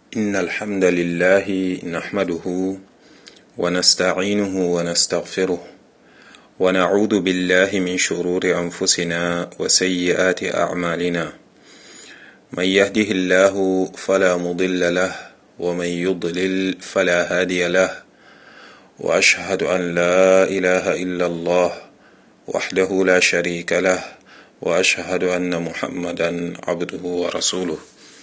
إن الحمد لله نحمده ونستعينه ونستغفره ونعوذ بالله من شرور أنفسنا وسيئات أعمالنا من يهده الله فلا مضل له ومن يضلل فلا هادي له وأشهد أن لا إله إلا الله وحده لا شريك له وأشهد أن محمدا عبده ورسوله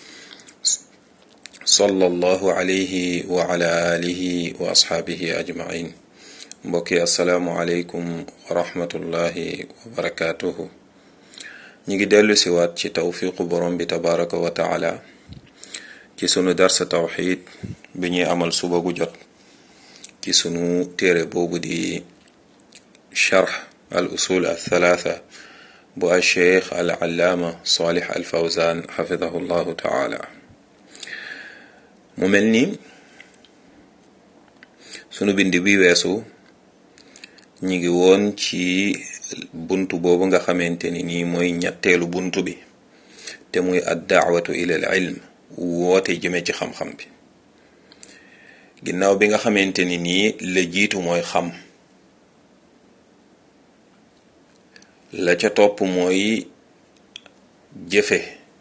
صلى الله عليه وعلى آله وأصحابه أجمعين mbokki asalaamualeykum wa rahmatullahi wa barakaatuhu ñu ngi dellu si waat ci tawfiqu borom bi tabaraka wa taala ci sunu darsa tawxid bi ñuy amal suba gu jot ci sunu téere boobu di charx al usul al thalatha bu al cheikh al allaama salih al fawzan xafidahu llahu taala mu mel ni sunu bind bi weesu ñi ngi woon ci buntu boobu nga xamante ni nii mooy ñetteelu buntu bi te muy ad daawatu ila al ilm woote jëme ci xam-xam bi ginnaaw bi nga xamante ni nii la jiitu mooy xam la ca topp mooy jëfe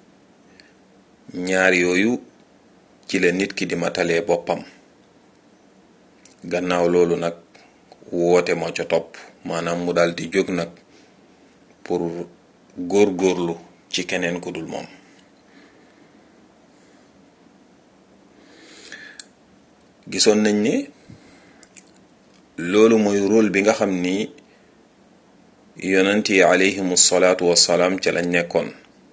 ñaar yooyu ci la nit ki di matalee boppam gannaaw loolu nag woote moo ca topp maanaam mu daal di jóg nag pour góor-góorlu ci keneen ku dul moom gisoon nañ ne loolu mooy rôle bi nga xam ni yonent yi alayhimu salaatu wassalaam ca lañ nekkoon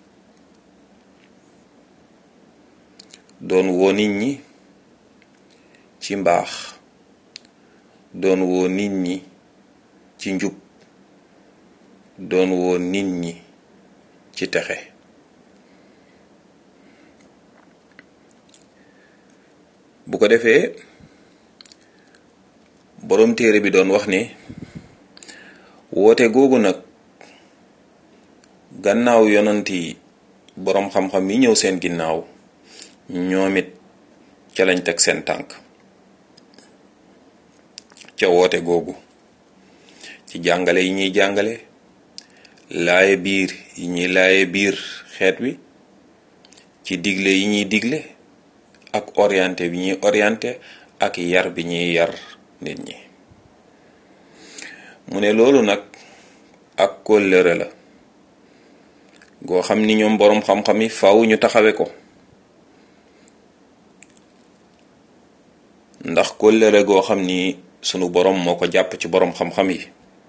doon woo nit ñi ci mbaax doon woo nit ñi ci njub doon woo nit ñi ci texe bu ko defee boroom téere bi doon wax ni woote googu nag gannaaw yonant yi boroom xam-xam yi ñëw seen ginnaaw ñoom it ca lañ teg seen tànk ca woote googu ci jàngale yi ñuy jàngale laaye biir yi ñuy laaye biir xeet wi ci digle yi ñuy digle ak orienté bi ñuy orienté ak yar bi ñuy yar nit ñi mu ne loolu nag ak kóllëre la goo xam ni ñoom boroom xam-xam yi faaw ñu taxawe ko ndax kóllëre goo xam ni sunu boroom moo ko jàpp ci boroom xam-xam yi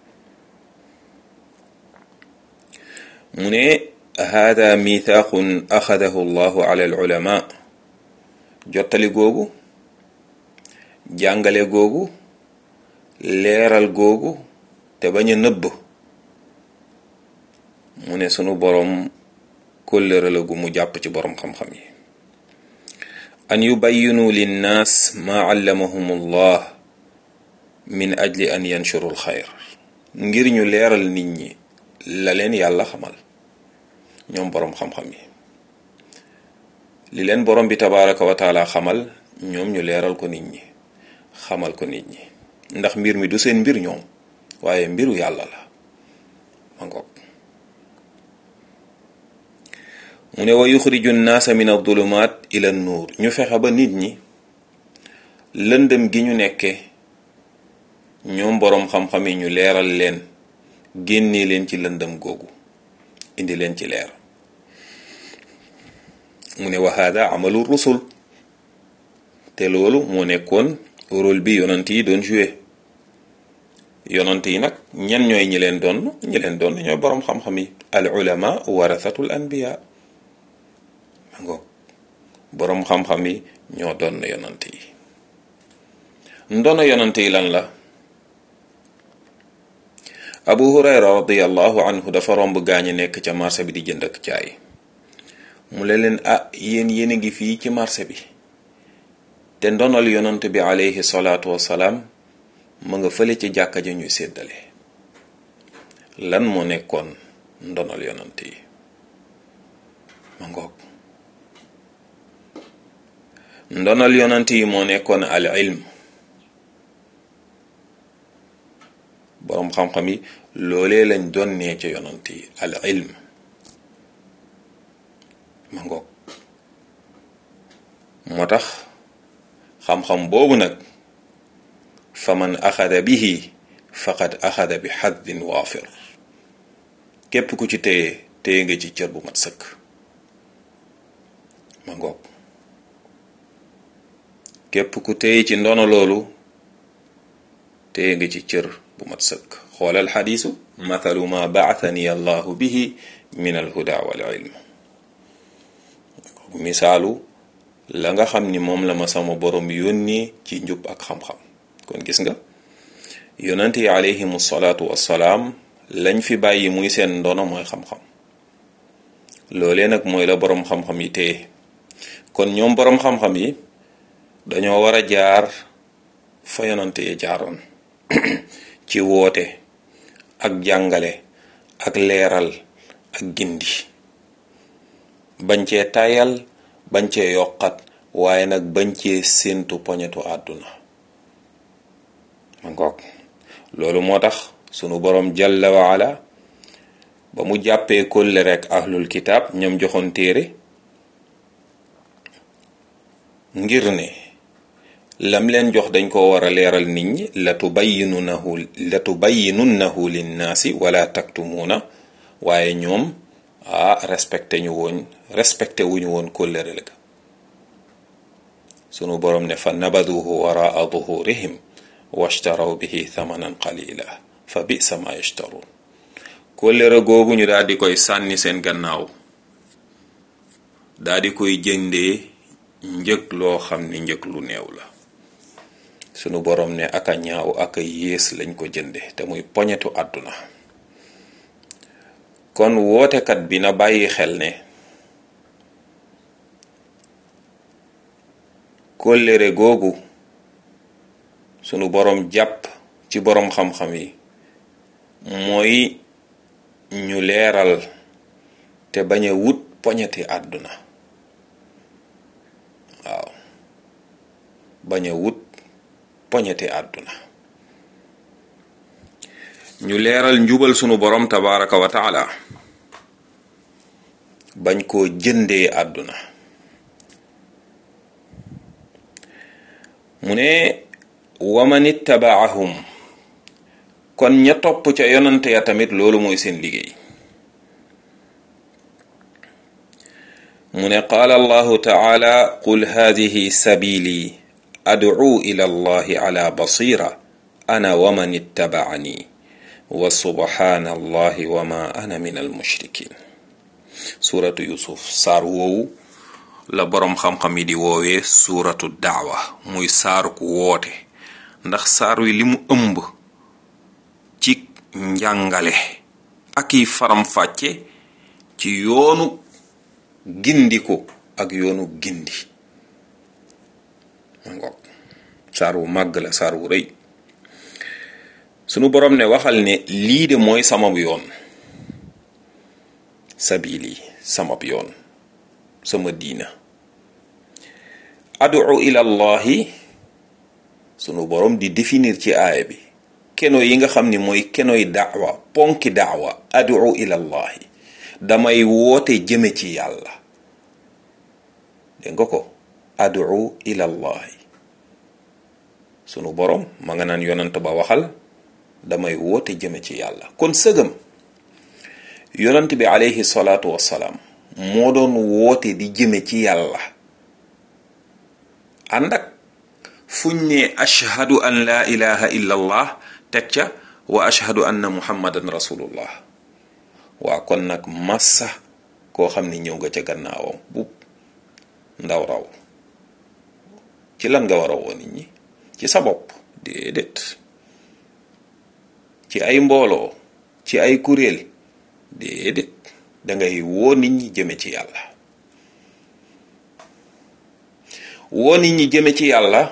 mu ne hada mithaqun axadahu llahu ala al ulama jottali googu jàngale googu leeral googu te bañ a nëbb mu ne sunu boroom kóllëre la gu mu jàpp ci boroom xam-xam yi an yubayyinu linnaas maa allamahum allah min ajli an yanshuru alxayr ngir ñu leeral nit ñi la leen yàlla xamal ñoom boroom xam-xam yi li leen borom bi tabaraka wa taala xamal ñoom ñu leeral ko nit ñi xamal ko nit ñi ndax mbir mi du seen mbir ñoom waaye mbiru yàlla la ma ngoog mu ne wa yuxriju nnaasa min adulumat ila nuur ñu fexe ba nit ñi lëndëm gi ñu nekke ñoom boroom xam-xam yi ñu leeral leen génnee leen ci lëndëm googu indi leen ci leer mu ne wa hada amalu rusul te loolu moo nekkoon rôle bi yonant yi doon joué yonant yi nag ñan ñooy ñi leen doon ñi leen doon ñooy boroom xam-xam yi al ulama warathatul anbiya mango boroom xam-xam yi ñoo doon na yonant yi ndono yonant yi lan la abu hurayra radiallahu anhu dafa romb gaañi nekk ca marché bi di jënd ak jaay mu le leen ah yéen yéen a ngi fii ci marché bi te ndonal yonant bi alayhi salaatu wassalaam mu nga fële ci jàkka ja ñuy séddale lan moo nekkoon ndonal yonant yi ma ngoog ndonal yonant yi moo nekkoon al ilm boroom xam-xam yi loolee lañ donnee ca yonant yi al ilm ma ngoog moo tax xam-xam boobu nag fa man axada bihi faqad axada bi xaddin waafir képp ku ci téye téye nga ci cër bu mat sëkk ma ngoog képp ku téye ci ndono loolu téye nga ci cër bu mat sëkk xoolal xadiisu mathalu ma baathani allahu bihi min alhuda wal ilm misaalu la nga xam ni moom la ma sama borom yónni ci njub ak xam-xam kon gis nga yonent yi alayhimu salaatu wassalaam lañ fi bàyyi muy seen ndono mooy xam-xam loolee nag mooy la boroom xam-xam yi téye kon ñoom boroom xam-xam yi dañoo war a jaar fa yonent yi jaaroon ci woote ak jàngale ak leeral ak gindi bañ cee tayal bañ cee yokkat waaye nag bañ cee séentu poñetu àdduna ma ngoog loolu moo tax sunu boroom jalla waala ba mu jàppee kólle rek ahlul kitaab ñoom joxoon téere ngir ne lam leen jox dañ ko war a leeral nit ñi la tubayyinunahu la tubayyinunnahu linnaasi wala taktumuuna waaye ñoom ah respecté ñu woon respecté wuñu woon kóllëre la sunu boroom ne fa nabaduhu waraa duhurihim washtaraw bihi thamanan qalila fa bisa ma yashtaruun kóllëre googu ñu daal di koy sànni seen gannaaw daal di koy jëndee njëg loo xam ni njëg lu néew la sunu boroom ne aka ñaaw aka yées lañ ko jënde te muy poñetu àdduna kon wootekat bi na bàyyi xel ne kóllëre googu sunu boroom jàpp ci boroom xam-xam yi mooy ñu leeral te bañ a wut poñeti àdduna waaw bañ a wut poñeti àdduna ñu leeral njubal sunu boroom tabaraka wa taala bañ koo jëndee àdduna mu ne waman ittabaahum kon ña topp ca yonante ya tamit loolu mooy seen liggéey mu ne qaala allahu taala qul hadihi sabili ad'u ila allahi ala basira ana waman ittabaani wa subhana allahi wa ma ana min almushrikin suratu yusuf saar woowu la boroom xam-xam yi di woowee suuratu daawa muy saaru ku woote ndax saar wi li mu ëmb ci njàngale ak yi faram-fàcce ci yoonu gindiku ak yoonu gindi ma ngoog saar wu màgg la saar wu rëy sunu boroom ne waxal ne lii de mooy samab yoon sabili samab yoon sama diina adu ila allahi sunu boroom di définir ci aaya bi keno yi nga xam ni mooy kenoy daawa ponki daawa adu ila allahi damay woote jëme ci yàlla dégg nga ko adu ila allahi sunu boroom ma nga naan yonant ba waxal damay woote jëme ci yàlla kon sëgam yonant bi alayhi salaatu wassalaam moo doon woote di jëme ci yàlla ànd ak fuñ ne ashhadu an laa ilaha illa allah teg ca wa ashhadu anna muhammadan rasulullah waa kon nag massa koo xam ni ñëw nga ca gannaawam bu ndaw raw ci lan nga war a woo nit ñi ci sa bopp déedéet ci ay mbooloo ci ay kuréel déedéet dangay woo nit ñi jëme ci yàlla woo nit ñi jëme ci yàlla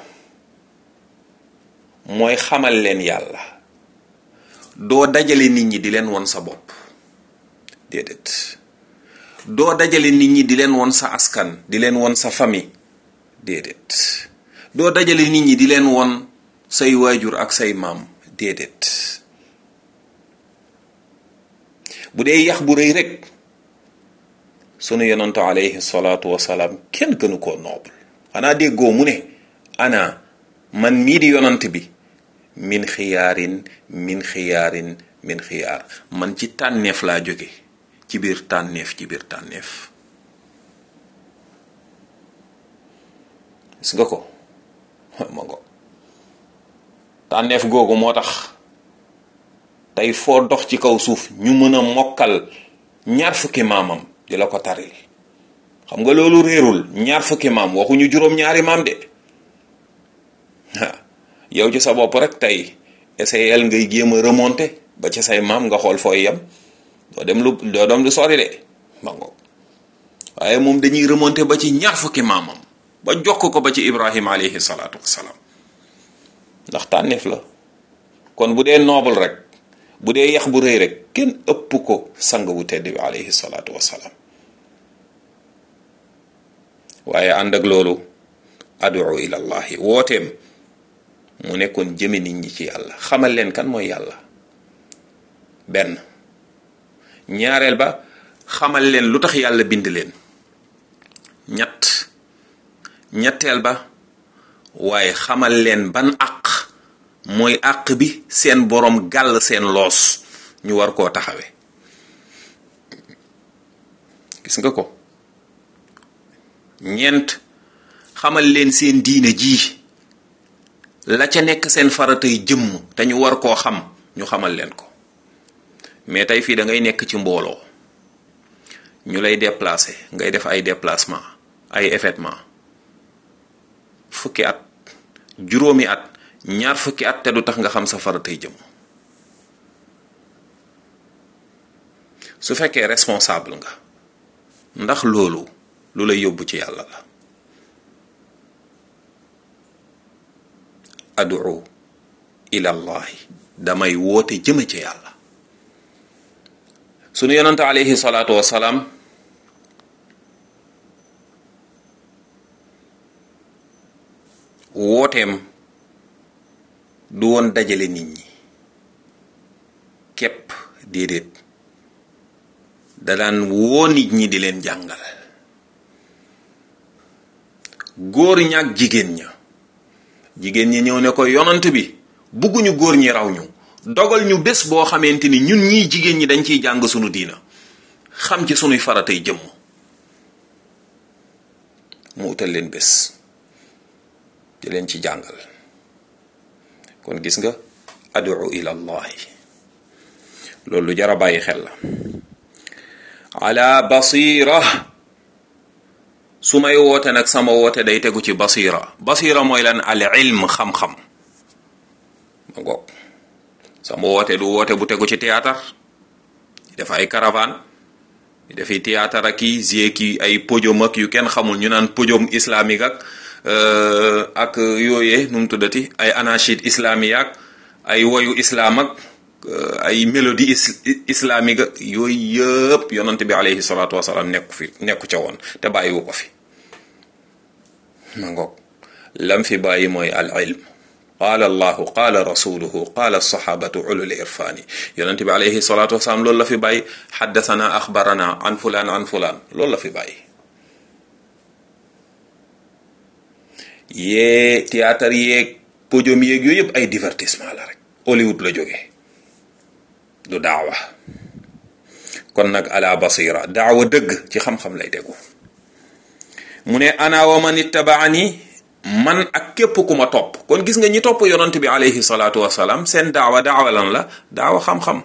mooy xamal leen yàlla doo dajale nit ñi di leen won sa bopp déedéet doo dajale nit ñi di leen won sa askan di leen won sa famille déedéet doo dajale nit ñi di leen won say waajur ak say maam déedéet bu dee yax bu rëy rek sunu yonantu alayhi salaatu wasalaam kenn gënu koo noble xanaa déggoo mu ne ana man mii di yonant bi min xiyaarin min xiyaarin min xiyaar man ci tànneef laa jóge ci biir tànneef ci biir tànneef gis nga ko ma ngo tànneef googu moo tax tey foo dox ci kaw suuf ñu mën a mokkal ñaar fukki maamam di la ko taril xam nga loolu réerul ñaar fukki maam waxuñu juróom-ñaari maam de yow ci sa bopp rek tey essayel ngay jéem a remonter ba ci say maam nga xool fooy yem doo dem lu doo dem lu sori de ma ngo waaye moom dañuy remonter ba ci ñaar fukki maamam ba jokk ko ba ci ibrahima alayhi salaatu wassalaam ndax tànneef la kon bu dee noble rek bu dee yax bu rëy rek kenn ëpp ko sang bu tedd bi alayhi salaatu wassalaam waaye ànd ak loolu adu ila allahi wooteem mu nekkoon jëme nit ñi ci yàlla xamal leen kan mooy yàlla benn ñaareel ba xamal leen lu tax yàlla bind leen ñett ñetteel ba waaye xamal leen ban àq mooy àq bi seen boroom gàll seen loos ñu war koo taxawe gis nga ko ñeent xamal leen seen diine ji la ca nekk seen faratay jëmm te ñu war koo xam ñu xamal leen ko mais tey fii da ngay nekk ci mbooloo ñu lay déplacer ngay def ay déplacement ay événement fukki at juróomi at ñaar fukki at te du tax nga xam sa faratay jëmm su fekkee responsable nga ndax loolu lu lay yóbbu ci yàlla la adu ila allahi damay woote jëme ci yàlla sunu yonante alayhi salaatu wasalaam wooteem du woon dajale nit ñi képp déedéet da daan woo nit ñi di leen jàngal góor ñaak jigéen ña jigéen ñi ñëw ne ko yonant bi bugguñu góor ñi raw ñu dogal ñu bés boo xamante ni ñun ñii jigéen ñi dañ ciy jàng sunu diina xam ci sunuy faratay jëmm mu utal leen bés di leen ci jàngal kon gis nga adu ila allahi loolu lu jara bàyyi xel la ala basira su may woote nag sama woote day tegu ci basira basira mooy lan al ilm xam-xam ma ngoog sama woote du woote bu tegu ci théâtre def ay caravane dafiy théâtre ak i gie ki ay podium ak yu kenn xamul ñu naan podium islamique ak ak yooyee nu mu tuddati ay anachid islamique ak ay woyu islam ak ay mélodie islamique ak yooyu yëpp yonante bi alayhi salaatu wasalaam nekku fi nekku ca woon te bàyyiwu ko fi ma ngoog lam fi bàyyi mooy al ilm qaala allahu qaala rasuluhu qaala sahabatu ulul irfaani yonente bi alayhi salaatu wasalaam loolu la fi bàyyi xaddasana axbarana an fulaan an fulaan loolu la fi bàyyi yee théâtre yeeg podium yeeg yooyu yëpp ay divertissement la rek Hollywood la jóge du daawa kon nag ala basira daawa dëgg ci xam-xam lay tegu mu ne ana wa man ittabaani man ak képp ku ma topp kon gis nga ñi topp yonant bi alayhi salaatu wasalaam seen daawa daawa lan la daawa xam-xam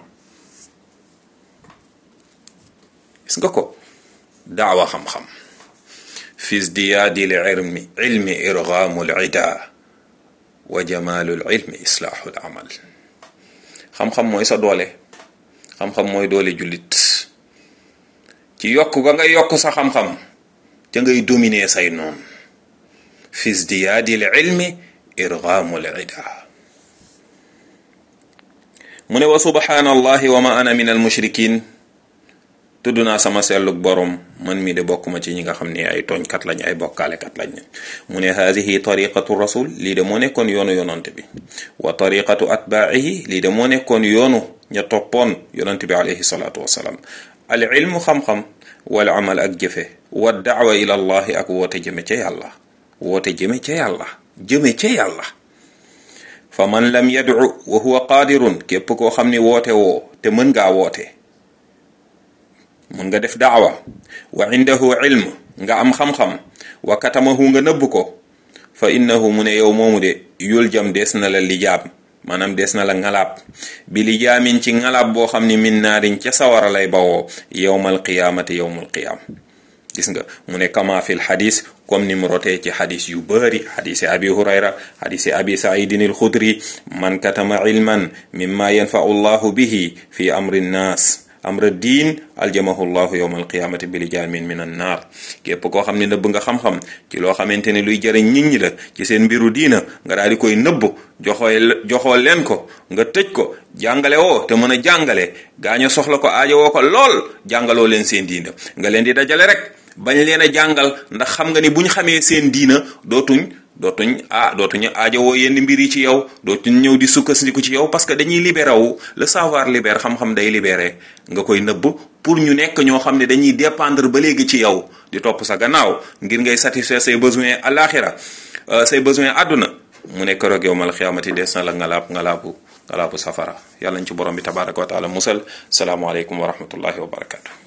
gis nga ko daawa xam-xam fi zdiyaadi l ilmi ilmi irgaamu l ida wa jamaalu l ilmi islaahu l amal xam-xam mooy sa doole xam-xam mooy doole jullit ci yokk ga nga yokk sa xam-xam ca ngay dominer say noon fi zdiyaadi l ilmi irgaamu l ida mu ne wa subhanallahi wa ma ana min al mushrikin tudd naa sama sellug borom man mi de bokkuma ci ñi nga xam ne ay tooñkat lañ ay bokkaalekat lañ mu ne haadihi tariqatu rasul lii de moo nekkoon yoonu yonante bi wa tariqatu atbaihi lii de moo nekkoon yoonu ña toppoon yonante bi alayhi salaatu wasalaam al ilmu xam-xam wal amal ak jëfe wa daawa ila allahi ak woote jëme ca yàlla woote jëme ca yàlla jëme ca yàlla fa man lam yadcu wa huwa qaadirun képp koo xam ni woote woo te mën ngaa woote mën nga def daawa wa indahu ilm nga am xam-xam wa katamahu nga nëbb ko fa innahu mu ne yow moomu de yul jam des na la lijaab maanaam des na la ngalaab bi lijaamin ci ngalaab boo xam ni min naarin ca sawara lay bawoo yowmal qiyaamati yowmal qiyaam gis nga mu ne kama fil xadis comme ni mu rotee ci xadis yu bëri xadisi abi hurayra xadisi abi saidin al xudri man katama ilman mimma yanfau llahu bihi fi amri nnaas amra diin aljamahu llahu yowma alqiyamati bi lijaamin min an naar képp koo xam ne nëbb nga xam-xam ci loo xamante ne luy jëriñ nit ñi la ci seen mbiru diina nga daal di koy nëbb joxoo joxoo leen ko nga tëj ko jàngale woo te mën a jàngale gaaño soxla ko aajo woo ko lool jàngaloo leen seen diina nga leen di dajale rek bañ leen a jàngal ndax xam nga ni buñ xamee seen diina dootuñ dootuñ ah dootuñu aajowoo yenn mbir yi ci yow dootuñ ñëw di sukkandiku ci yow parce que dañuy libéré wu le savoir libère xam-xam day libéré nga koy nëbb pour ñu nekk ñoo xam ne dañuy dépendre ba léegi ci yow di topp sa gannaaw ngir ngay satisfaire say besoins alaxira say besoins àdduna mu nekk roog yow mal xiyaamati des na la ngalaab ngalaabu ngalaabu safara yàlla ñu ci borom bi tabaraka wa taala musal salaamualeykum wa rahmatullahi wa barakatu